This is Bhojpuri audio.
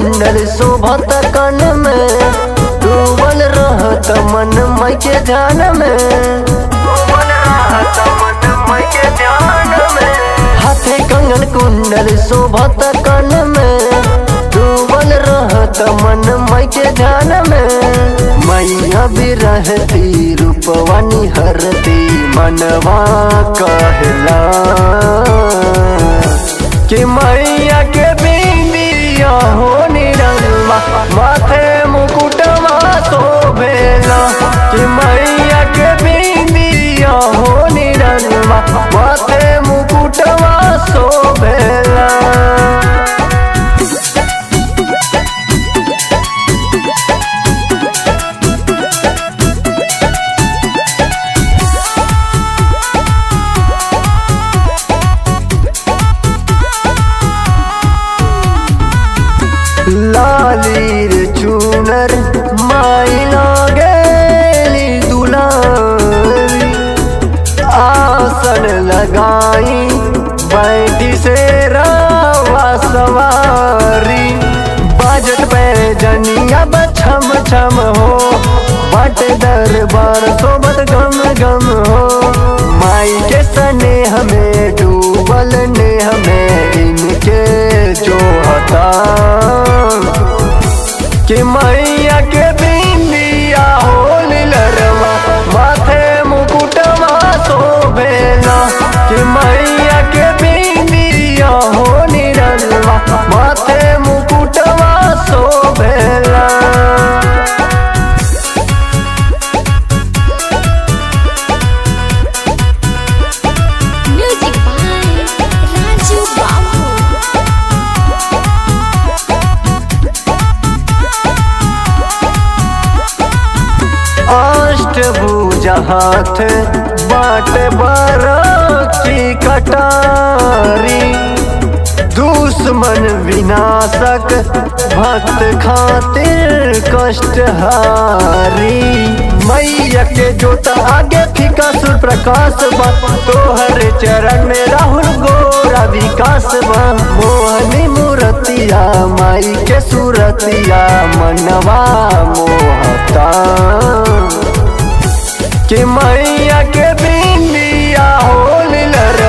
कुंडल शोभत कन में डूबल रहत मन मई के ध्यान में डूबल रहत मन मई के ध्यान में हाथे कंगन कुंडल शोभत कन में डूबल रहत मन मई के ध्यान में मैया भी रहती रूपवानी हरती मनवा कहला कि मैया के बिंदिया हो निरंगा माथे मुकुटवा शोभेला कि मैया के बिंदिया हो निरंगा माथे मुकुटवा शोभेला लालीर चूनर माई लागेली दुलारी आसन लगाई बैठी से रावा सवारी बाजट पे जनिया बछम छम हो बट दरबार सोबत गम गम हो माई के सने हमें डूबल ने हमें इनके जो हता कि मैया के बिंदिया हो लरवा माथे मुकुटवा शोभेला कि मैया के बिंदिया हो निरलवा माथे मुकुटवा शोभेला Music by Raju Babu. Ashtabhuja हाथ बाट बारा की कटारी दुश्मन विनाशक भक्त खातिर कष्टहारी मैया के जोता आगे फीका सुर प्रकाश बा तोहर चरण में राहुल गोरा विकास बा मोहनी मूर्तिया माई के सूरतिया मनवा मोहता कि मैया के बिंदिया हो लर